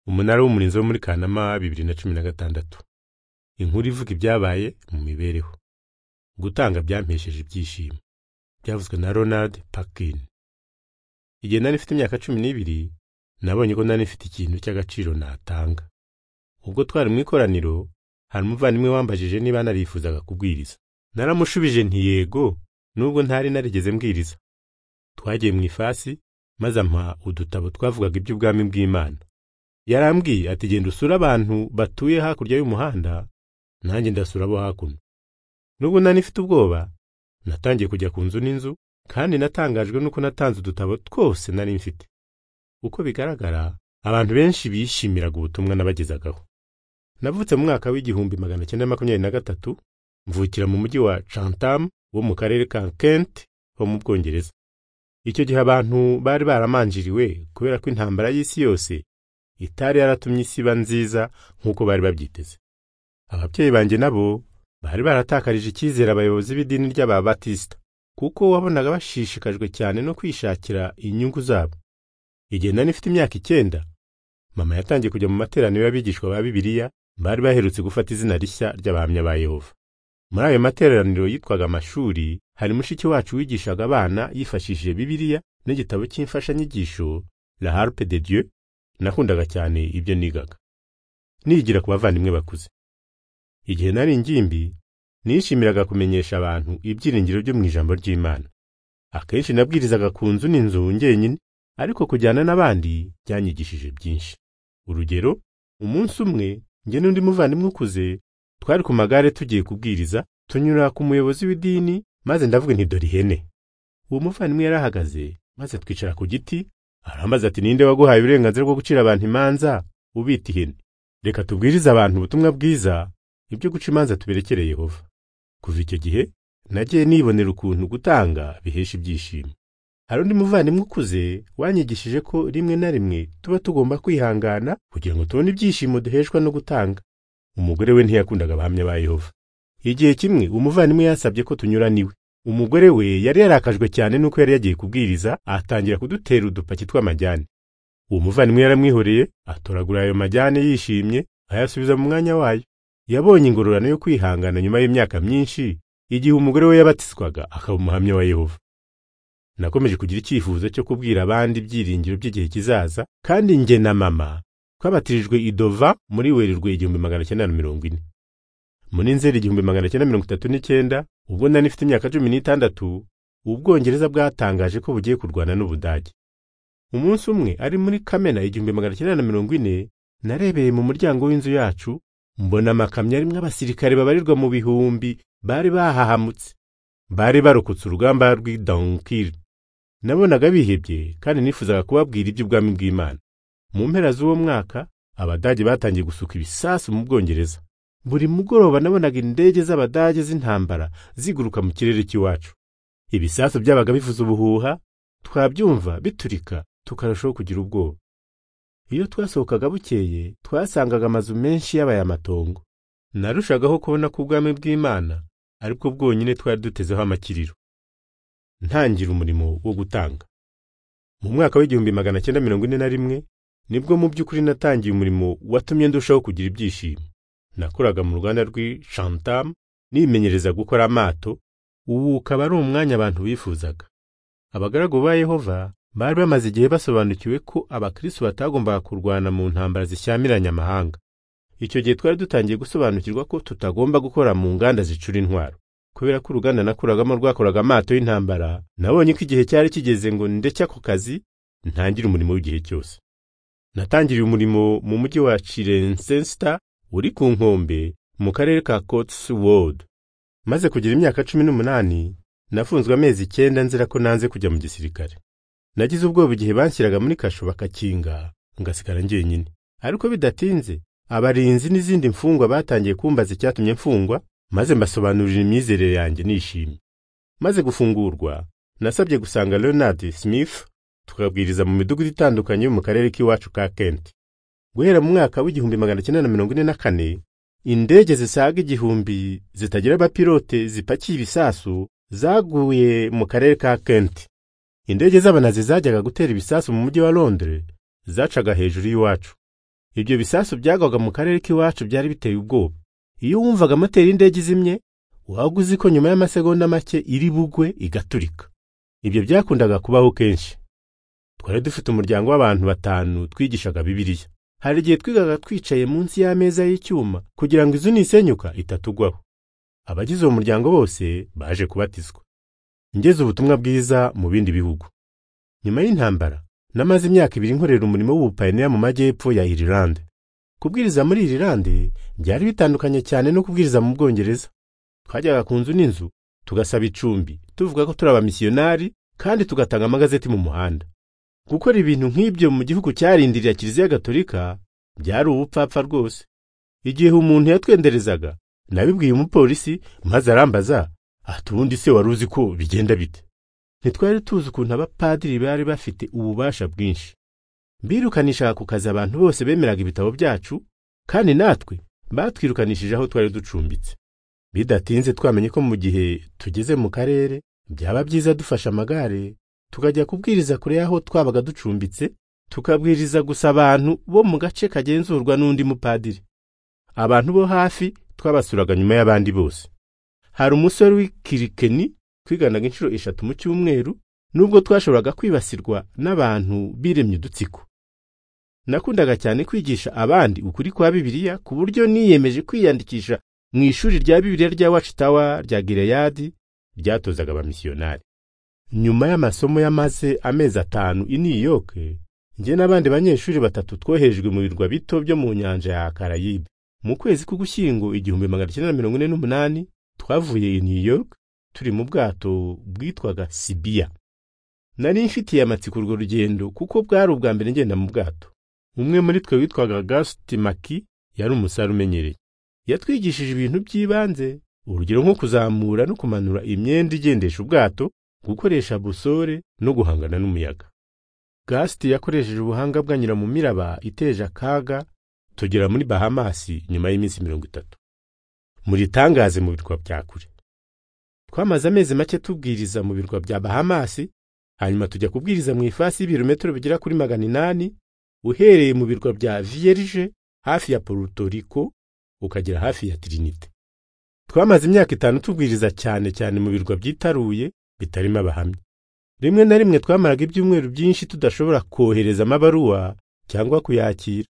Umunara w'umurinzi wo muri Kanama bibiri na cumi na gatandatu. Inkuru ivuga ibyabaye mu mibereho. Gutanga byampesheje ibyishimo. Byavuzwe na Ronald Parkin. Igihe nari mfite imyaka cumi n'ibiri, nabonye ko nari mfite ikintu cy'agaciro natanga. Ubwo twari mu ikoraniro, hari umuvandimwe wambajije niba narifuzaga kubwiriza. Naramushubije nti yego, nubwo ntari narigeze mbwiriza. Twagiye mu ifasi, maze ampa udutabo twavugaga iby'ubwami bw'Imana. Yarambwiye ati genda usure abantu batuye hakurya y'umuhanda, nanjye ndasura abo hakuno. Nubwo nari mfite ubwoba, natangiye kujya ku nzu n'inzu, kandi natangajwe nuko natanze udutabo twose nari mfite. Uko bigaragara, abantu benshi bishimiraga ubutumwa nabagezagaho. Navutse mu mwaka w'igihumbi magana cyenda makumyabiri na gatatu, mvukira mu mujyi wa Chatham wo mu karere ka Kent ho mu Bwongereza. Icyo gihe abantu bari baramanjiriwe kubera ko intambara y'isi yose itari yaratumye isi iba nziza nk'uko bari babyiteze. Ababyeyi banjye nabo bari baratakarije icyizere abayobozi b'idini ry'Ababatisita kuko wabonaga bashishikajwe cyane no kwishakira inyungu zabo. Igihe nari mfite imyaka icyenda, mama yatangiye kujya mu materaniro y'abigishwa ba Bibiliya bari baherutse gufata izina rishya ry'abahamya ba Yehova. Muri ayo materaniro yitwaga amashuri, hari mushiki wacu wigishaga abana yifashishije Bibiliya n'igitabo cy'imfashanyigisho La Harpe de Dieu, nakundaga cyane ibyo nigaga. Nigira ku bavandimwe bakuze. Igihe nari ingimbi, nishimiraga kumenyesha abantu ibyiringiro byo mu ijambo ry'Imana. Akenshi nabwirizaga ku nzu n'inzu njyenyine, ariko kujyana n'abandi byanyigishije byinshi. Urugero, umunsi umwe njye n'undi muvandimwe ukuze twari ku magare tugiye kubwiriza, tunyura ku muyobozi w'idini maze ndavuga nti dore ihene. Uwo muvandimwe yarahagaze maze twicara ku giti, arambaza ati ninde waguhaye uburenganzira bwo gucira abantu imanza ubita ihene? Reka tubwirize abantu ubutumwa bwiza, ibyo guca imanza tuberekere Yehova. Kuva icyo gihe, nagiye nibonera ukuntu gutanga bihesha ibyishimo. Hari undi muvandimwe ukuze wanyigishije ko rimwe na rimwe tuba tugomba kwihangana kugira ngo tubone ibyishimo duheshwa no gutanga. Umugore we ntiyakundaga abahamya ba Yehova. Igihe kimwe umuvandimwe yasabye ko tunyura niwe. Umugore we yari yarakajwe cyane nuko yari yagiye kubwiriza atangira kudutera udupaki tw'amajyane. Uwo muvandimwe yaramwihoreye atoragura ayo majyane yishimye ayasubiza mu mwanya wayo. Yabonye ingororano yo kwihangana nyuma y'imyaka myinshi igihe umugore we yabatizwaga akaba umuhamya wa Yehova. Nakomeje kugira icyifuzo cyo kubwira abandi ibyiringiro by'igihe kizaza, kandi njye na mama twabatirijwe idova muri werurwe igihumbi magana cyenda na mirongo ine. Muri nzeri igihumbi magana cyenda mirongo itatu n'icyenda, ubwo nari mfite imyaka cumi n'itandatu, Ubwongereza bwatangaje ko bugiye kurwana n'Ubudage. Umunsi umwe ari muri Kamena igihumbi magana cyenda na mirongo ine, narebeye mu muryango w'inzu yacu, mbona amakamyo arimo abasirikare babarirwa mu bihumbi bari bahahamutse. Bari barokotse urugamba rw'i Dunkirk. Nabonaga bihebye kandi nifuzaga kubabwira iby'ubwami bw'Imana. Mu mpera z'uwo mwaka, Abadage batangiye gusuka ibisasu mu Bwongereza. Buri mugoroba nabonaga indege z'Abadage z'intambara ziguruka mu kirere cy'iwacu. Ibisasu byabaga bivuza ubuhuha, twabyumva biturika, tukarushaho kugira ubwoba. Iyo twasohokaga bukeye, twasangaga amazu menshi yabaye amatongo. Narushagaho kubona ko ubwami bw'Imana ari bwo bwonyine twari dutezeho amakiriro. Ntangira umurimo wo gutanga. Mu mwaka w'igihumbi magana cyenda mirongo ine na rimwe, nibwo mu by'ukuri natangiye umurimo watumye ndushaho kugira ibyishimo. Nakoraga mu ruganda rw'i Chatham nimenyereza gukora amato, ubu ukaba ari umwanya abantu bifuzaga. Abagaragu ba Yehova bari bamaze igihe basobanukiwe ko abakristo batagombaga kurwana mu ntambara zishyamiranya amahanga. Icyo gihe twari dutangiye gusobanukirwa ko tutagomba gukora mu nganda zicura intwaro. Kubera ko uruganda nakoragamo rwakoraga amato y'intambara, nabonye ko igihe cyari kigeze ngo ndeke ako kazi ntangire umurimo w'igihe cyose. Natangiriye umurimo mu mujyi wa Cirencester uri ku nkombe mu karere ka Cotswold. Maze kugira imyaka cumi n'umunani, nafunzwe amezi icyenda nzira ko nanze kujya mu gisirikare. Nagize ubwoba igihe banshyiraga muri kasho bakakinga, ngasigara njyenyine. Ariko bidatinze, abarinzi n'izindi mfungwa batangiye kumbaza icyatumye mfungwa, maze mbasobanurira imyizerere yanjye nishimye. Maze gufungurwa, nasabye gusanga Leonard Smith tukabwiriza mu midugudu itandukanye yo mu karere k'iwacu ka Kent. Guhera mu mwaka w'igihumbi magana cyenda na mirongo ine na kane, indege zisaga igihumbi zitagira abapilote zipakiye ibisasu zaguye mu karere ka Kent. Indege z'abanazi zajyaga gutera ibisasu mu mujyi wa Londres zacaga hejuru y'iwacu. ibyo bisasu byagwaga mu karere k'iwacu byari biteye ubwoba iyo wumvaga moteri y'indege izimye waba uzi ko nyuma y'amasegonda make iri bugwe igaturika ibyo byakundaga kubaho kenshi twari dufite umuryango w'abantu batanu twigishaga bibiliya hari igihe twigaga twicaye munsi y'ameza y'icyuma kugira ngo izu nisenyuka itatugwaho abagize uwo muryango bose baje kubatizwa ngeze ubutumwa bwiza mu bindi bihugu nyuma y'intambara namaze imyaka ibiri nkorera umurimo w'ubupayiniya mu majyepfo ya Irilande kubwiriza muri Irilande byari bitandukanye cyane no kubwiriza mu Bwongereza twajyaga ku nzu n'inzu tugasaba icumbi tuvuga ko turi abamisiyonari kandi tugatanga amagazeti mu muhanda gukora ibintu nk'ibyo mu gihugu cyarindirira kiliziya gatolika byari ubupfapfa rwose igihe umuntu yatwenderezaga nabibwiye umupolisi maze arambaza ati ubundi se wari uzi ko bigenda bite ntitwari tuzi ukuntu abapadiri bari bafite ububasha bwinshi birukanishaga ku kazi abantu bose bemeraga ibitabo byacu kandi natwe batwirukanishije aho twari ducumbitse bidatinze twamenye ko mu gihe tugeze mu karere byaba byiza dufashe amagare tukajya kubwiriza kure y'aho twabaga ducumbitse tukabwiriza gusa abantu bo mu gace kagenzurwa n'undi mupadiri abantu bo hafi twabasuraga nyuma y'abandi bose hari umusore w'ikirikeni twiganaga inshuro eshatu mu cyumweru nubwo twashoboraga kwibasirwa n'abantu biremye udutsiko nakundaga cyane kwigisha abandi ukuri kwa bibiliya ku buryo niyemeje kwiyandikisha mu ishuri rya bibiliya rya wacitawa rya gireyadi ryatozaga abamisiyonari nyuma y'amasomo yamaze amezi atanu i new york njye n'abandi banyeshuri batatu twoherejwe mu birwa bito byo mu nyanja ya karayibe mu kwezi k'ugushyingo igihumbi magana cyenda na mirongo ine n'umunani twavuye i new york turi mu bwato bwitwaga sibiya nari mfitiye amatsiko urwo rugendo kuko bwari ubwa mbere ngenda mu bwato umwe muri twe witwaga gasiti maki yari umusare umenyereye yatwigishije ibintu by'ibanze urugero nko kuzamura no kumanura imyenda igendesha ubwato gukoresha busore no guhangana n'umuyaga gasiti yakoresheje ubuhanga bwanyura mu miraba iteje akaga tugera muri bahamasi nyuma y'iminsi mirongo itatu muritangaze mu birwa bya kure twamaze amezi make tubwiriza mu birwa bya bahamasi hanyuma tujya kubwiriza mu ifasi y'ibirometero bigera kuri magana inani uhereye mu birwa bya vierge hafi ya puerto rico ukagera hafi ya trinite twamaze imyaka itanu tubwiriza cyane cyane mu birwa byitaruye bitarimo abahamya rimwe na rimwe twamaraga ibyumweru byinshi tudashobora kohereza amabaruwa cyangwa kuyakira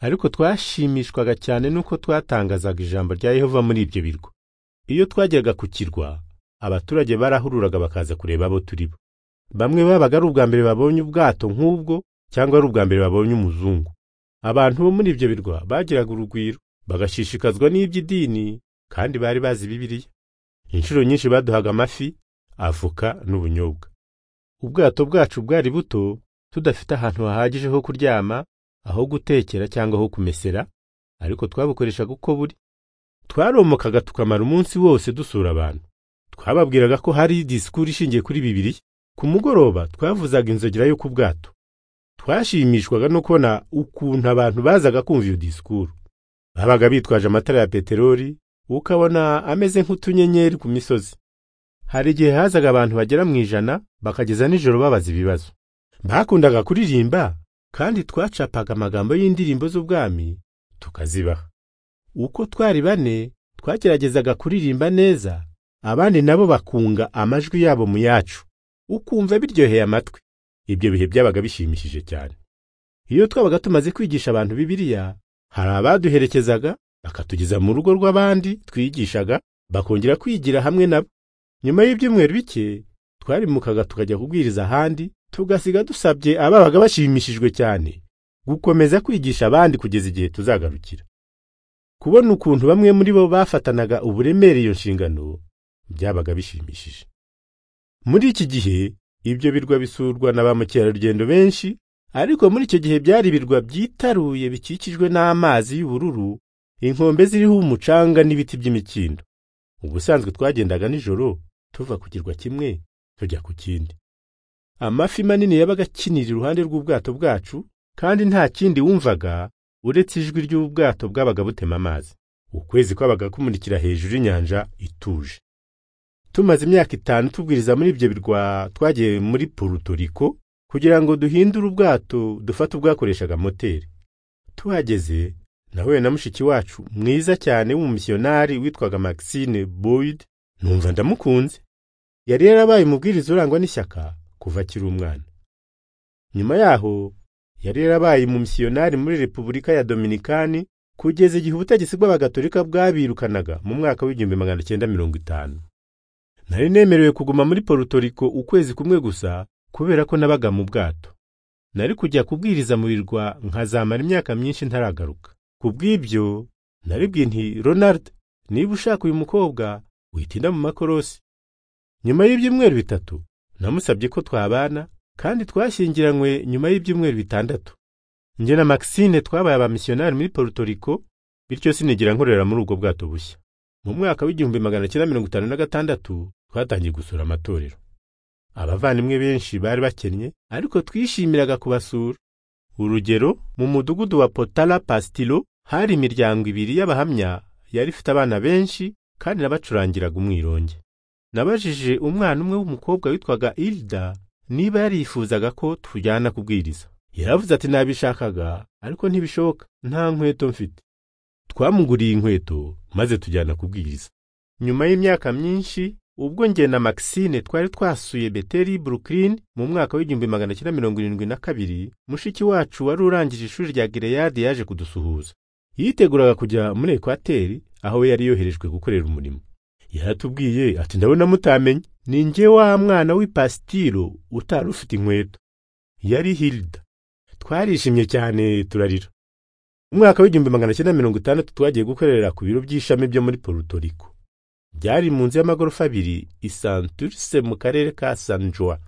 ariko twashimishwaga cyane n'uko twatangazaga ijambo rya yehova muri ibyo birwa iyo twageraga ku kirwa abaturage barahururaga bakaza kureba abo turi bo bamwe babaga ari ubwa mbere babonye ubwato nk'ubwo cyangwa ari ubwa mbere babonye umuzungu abantu bo muri ibyo birwa bagiraga urugwiro bagashishikazwa n'iby'idini kandi bari bazi bibiliya inshuro nyinshi baduhaga amafi avoka n'ubunyobwa ubwato bwacu bwari buto tudafite ahantu hahagije ho kuryama aho gutekera cyangwa aho kumesera ariko twabukoreshaga uko buri twaromokaga tukamara umunsi wose dusura abantu twababwiraga ko hari disikuru ishingiye kuri bibiriya ku mugoroba twavuzaga inzogera yo ku bwato twashimishwaga no kubona ukuntu abantu bazaga kumva iyo disikuru babaga bitwaje amatara ya peteroli ukabona ameze nk'utunyenyeri ku misozi hari igihe hazaga abantu bagera mu ijana bakageza nijoro babaza ibibazo bakundaga kuririmba kandi twacapaga amagambo y'indirimbo z'ubwami tukazibaha uko twari bane twageragezaga kuririmba neza abandi nabo bakunga amajwi yabo mu yacu ukumva biryoheye amatwi ibyo bihe byabaga bishimishije cyane iyo twabaga tumaze kwigisha abantu bibiliya hari abaduherekezaga bakatugeza mu rugo rw'abandi twigishaga bakongera kwigira hamwe nabo nyuma y'ibyumweru bike twarimukaga tukajya kubwiriza ahandi tugasiga dusabye ababaga bashimishijwe cyane gukomeza kwigisha abandi kugeza igihe tuzagarukira kubona ukuntu bamwe muri bo bafatanaga uburemere iyo nshingano byabaga bishimishije muri iki gihe ibyo birwa bisurwa na ba mukerarugendo benshi ariko muri icyo gihe byari ibirwa byitaruye bikikijwe n'amazi y'ubururu inkombe ziriho umucanga n'ibiti by'imikindo ubusanzwe twagendaga nijoro tuva ku kirwa kimwe tujya ku kindi amafi manini yabaga akinira iruhande rw'ubwato bwacu kandi nta kindi wumvaga uretse ijwi ry'ubwato bwabaga butema amazi ukwezi kwabaga kumurikira hejuru y'inyanja ituje tumaze imyaka itanu tubwiriza muri ibyo birwa twagiye muri purutoriko kugira ngo duhindure ubwato dufate ubwakoreshaga moteri tuhageze nahuye na mushiki wacu mwiza cyane w'umumisiyonari witwaga Maxine Boyd numva ndamukunze yari yarabaye umubwiriza urangwa n'ishyaka kuva akiri umwana nyuma yaho yari yarabaye umumisiyonari muri repubulika ya dominikani kugeza igihe ubutegetsi bw'abagatolika bwabirukanaga mu mwaka w'igihumbi magana cyenda mirongo itanu nari nemerewe kuguma muri porutoriko ukwezi kumwe gusa kubera ko nabaga mu bwato nari kujya kubwiriza mu birwa nkazamara imyaka myinshi ntaragaruka ku bw'ibyo naribwiye nti ronald niba ushaka uyu mukobwa witinda mu makorosi nyuma y'ibyumweru bitatu namusabye ko twabana kandi twashyingiranywe nyuma y'ibyumweru bitandatu njye na Maxine twabaye abamisiyonari muri Puerto Rico bityo sinigira nkorera muri ubwo bwato bushya mu mwaka w'igihumbi magana cyenda mirongo itanu na gatandatu twatangiye gusura amatorero abavandimwe benshi bari bakennye ariko twishimiraga kubasura urugero mu mudugudu wa potala pastilo hari imiryango ibiri y'abahamya yari ifite abana benshi kandi nabacurangiraga umwironge nabajije umwana umwe w'umukobwa witwaga ilda niba yarifuzaga ko tujyana kubwiriza yaravuze ati nabishakaga ariko ntibishoboka nta nkweto mfite twamuguriye inkweto maze tujyana kubwiriza nyuma y'imyaka myinshi ubwo njye na Maxine twari twasuye Beteli Brooklyn mu mwaka w'igihumbi magana cyenda mirongo irindwi na kabiri mushiki wacu wari urangije ishuri rya Gileyadi yaje kudusuhuza yiteguraga kujya muri Ekwateri aho yari yoherejwe gukorera umurimo yaratubwiye ati ndabona mutamenye ni njye wa mwana w'ipastiro utari ufite inkweto yari Hilda twarishimye cyane turarira umwaka w'igihumbi magana cyenda mirongo itandatu twagiye gukorera ku biro by'ishami byo muri Puerto Rico byari mu nzu y'amagorofa abiri i santurse mu karere ka san joa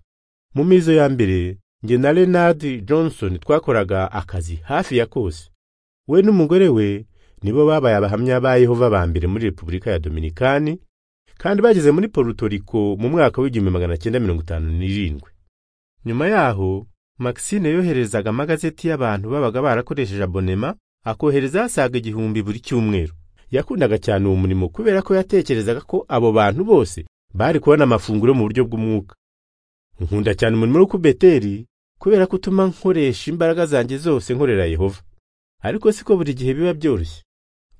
mu mizo ya mbere njye na renard johnson twakoraga akazi hafi ya kose we n'umugore we nibo babaye abahamya ba yehova ba mbere muri repubulika ya dominikani kandi bageze muri porutoriko mu mwaka w'igihumbi magana cyenda mirongo itanu n'irindwi nyuma yaho maxine yoherezaga amagazeti y'abantu babaga barakoresheje abonema akohereza hasaga igihumbi buri cyumweru yakundaga cyane uwo murimo kubera ko yatekerezaga ko abo bantu bose bari kubona amafunguro mu buryo bw'umwuka nkunda cyane umurimo wo kubeteri kubera ko utuma nkoresha imbaraga zanjye zose nkorera yehova ariko siko buri gihe biba byoroshye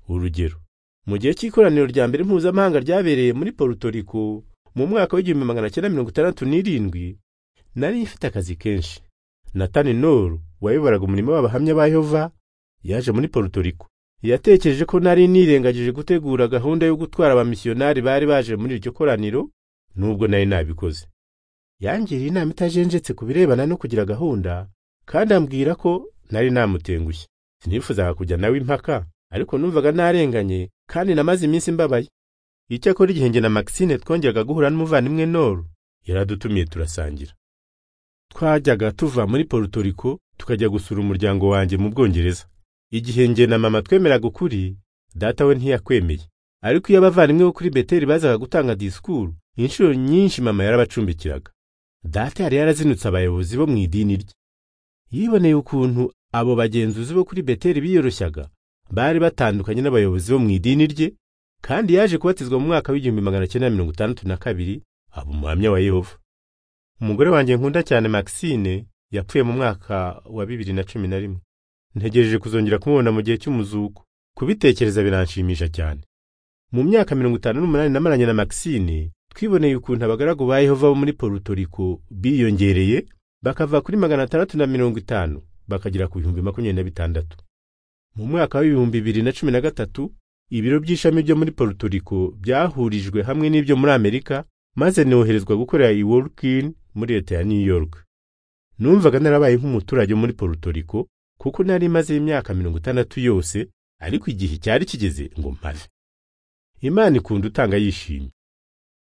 urugero mu gihe cy'ikoraniro rya mbere mpuzamahanga ryabereye muri porutoriko mu mwaka w'igihumbi magana cyenda mirongo itandatu n'irindwi nari ifite akazi kenshi natani noru wayoboraga umurimo w'abahamya ba yehova yaje muri porutoriko yatekereje ko nari nirengagije gutegura gahunda yo gutwara abamisiyonari bari baje muri iryo koraniro nubwo nari nabikoze yangiriye inama itajenjetse ku birebana no kugira gahunda kandi ambwira ko nari namutengushye sinifuzaga kujya nawe impaka ariko numvaga narenganye kandi namaze iminsi mbabaye icyakora igihe njye na maxine twongeraga guhura n'umuvandimwe noru yaradutumiye turasangira twajyaga tuva muri porutoriko tukajya gusura umuryango wanjye mu bwongereza igihe njye na mama twemeraga ukuri data we ntiyakwemeye ariko iyo abavandimwe bo kuri beteri bazaga gutanga disikuru inshuro nyinshi mama yarabacumbikiraga data yari yarazinutse abayobozi bo mu idini rye yiboneye ukuntu abo bagenzuzi bo kuri beteri biyoroshyaga bari batandukanye n'abayobozi bo mu idini rye kandi yaje kubatizwa mu mwaka w'igihumbi magana cyenda mirongo itandatu na kabiri aba umuhamya wa yehova umugore wanjye nkunda cyane maxine yapfuye mu mwaka wa bibiri na cumi na rimwe ntegereje kuzongera kumubona mu gihe cy'umuzuko kubitekereza biranshimisha cyane mu myaka mirongo itanu n'umunani namaranye na Maxine twiboneye ukuntu abagaragu ba Yehova bo muri Puerto Rico biyongereye bakava kuri magana atandatu na mirongo itanu bakagera ku bihumbi makumyabiri na bitandatu mu mwaka w'ibihumbi bibiri na cumi na gatatu ibiro by'ishami byo muri Puerto Rico byahurijwe hamwe n'ibyo muri Amerika maze noherezwa gukorera i Workin muri leta ya New York numvaga narabaye nk'umuturage muri Puerto Rico kuko nari maze imyaka mirongo itandatu yose ariko igihe cyari kigeze ngo mpave imana ikunda utanga yishimye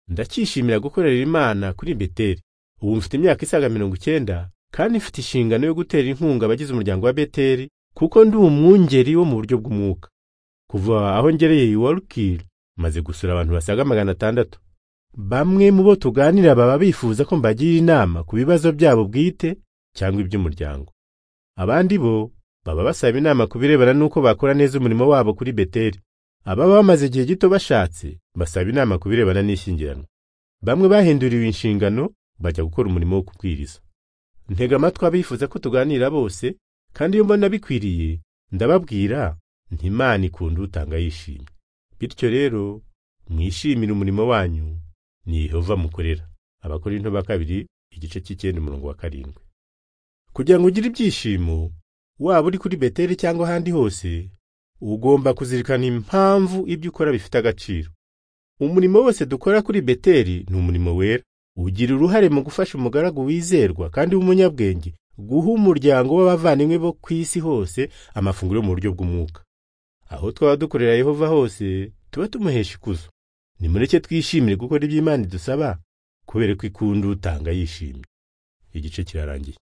ndacyishimira gukorera imana kuri beteri ubu mfite imyaka isaga mirongo icyenda kandi mfite inshingano yo gutera inkunga abagize umuryango wa beteri kuko ndi umwungeri wo mu buryo bw'umwuka kuva aho ngereye i warukiri maze gusura abantu basaga magana atandatu bamwe mu bo tuganira baba bifuza ko mbagira inama ku bibazo byabo bwite cyangwa iby'umuryango abandi bo baba basaba inama ku birebana n'uko bakora neza umurimo wabo kuri beteri ababa bamaze igihe gito bashatse basaba inama ku birebana n'ishyingiranwa bamwe bahinduriwe inshingano bajya gukora umurimo wo kubwiriza ntega amatwi abifuza ko tuganira bose kandi iyo mbona bikwiriye ndababwira nti imana ikunda utanga yishimye bityo rero mwishimire umurimo wanyu ni yehova mukorera abakorinto ba kabiri igice cy'icyenda umurongo wa karindwi kugira ngo ugire ibyishimo waba uri kuri beteli cyangwa ahandi hose ugomba kuzirikana impamvu ibyo ukora bifite agaciro umurimo wose dukora kuri beteli ni umurimo wera ugira uruhare mu gufasha umugaragu wizerwa kandi w'umunyabwenge guha umuryango w'abavandimwe bo ku isi hose amafunguro yo mu buryo bw'umwuka aho twaba dukorera yehova hose tuba tumuhesha ikuzo nimureke twishimire gukora iby'imana idusaba kubera ko ikunda utanga yishimye igice kirarangiye